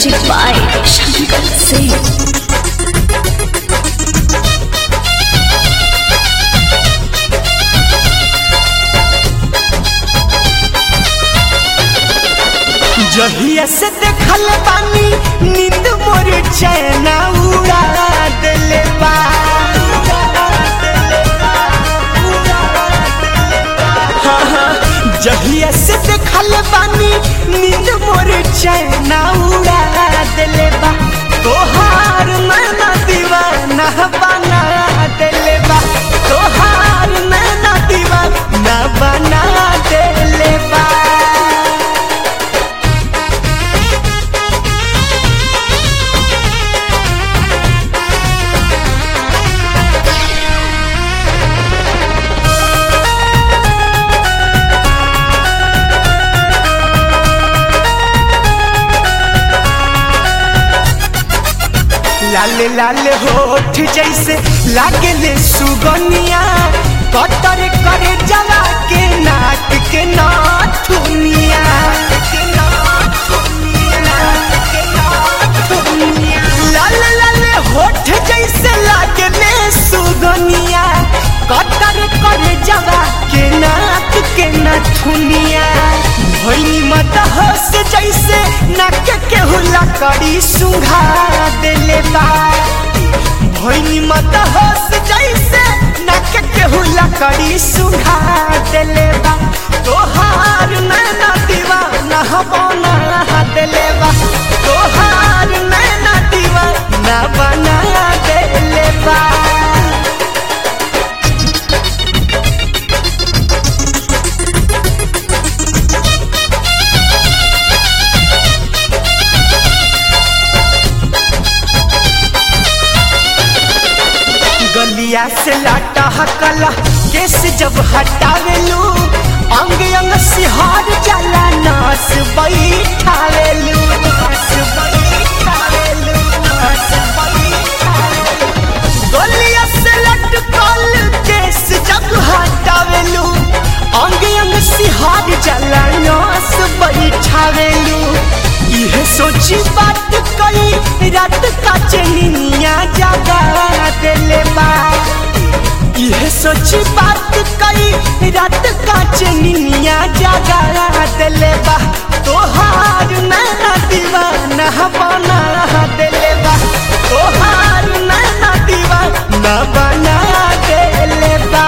Music by Shankar Singh. जहिया से देखल बानी नींद मोर चैना उड़ा देले बा हाँ, हाँ, जहिया से देखल बानी नींद मोर चैना उड़ा देले बा तोहार नैना दीवाना बना देले बा तोहार नैना दीवाना बना देले बा लाल लाल होठ जैसे लागले सुगनिया कटर करे जला के नाक के नाथुनिया लाल लाल होठ जैसे लागले सुगनिया कटर करे जला के नाक के नाथुनिया भैनी मत हंस जैसे नाक के हुला करी सुंघा देले बा भैनी मत हंस जैसे नाक के हुला करी सुंघा देले बा तोहार नैना दीवाना बना देले बा तोहार नैना दीवाना बना देले बा गलिया से लाटा हकला केस जब हटावेलू अंग अंग सिहार जाला नास बैठावेलू नास बैठावेलू, नास बैठावेलू। गलिया से लटकल केस जब हटावेलू अंग अंग सिहार जाला नास बैठावेलू इहे सोची बात कई रात का चनिया जागा देले बा इहे सोची बात कई रात का चनिया जागा देले बा तोहार नैना दीवाना बना देले बा तोहार नैना दीवाना बना देले बा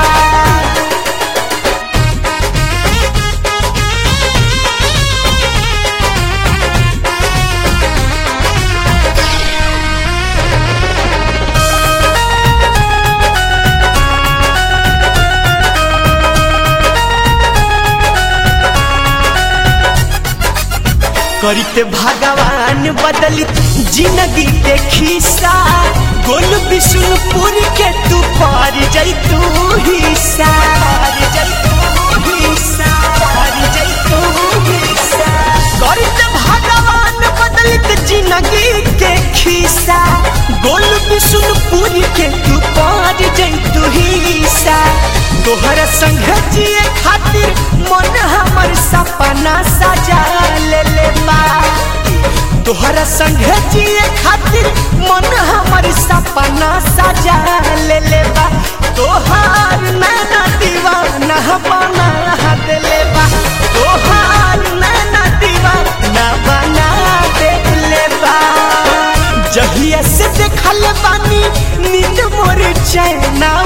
करते भगवान बदलित जिंदगी के खिस्सा गोल विष्णुपुर के तू पार जैतू हिस्सा पार जैतू हिस्सा पार जैतू हिस्सा करते भगवान बदलित जिंदगी के खिस्सा गोल विष्णुपुर के तू पार जैतू हिस्सा तोहर संग जिए खातिर मन हमर सपना सजा ले ले बा तोहरा संग जिए खातिर मन हमर सपना सजा ले ले बा तोहार नैना दीवाना बना देले बा तोहार नैना दीवाना बना देले बा जहिया से देखल बानी नींद मोर चैना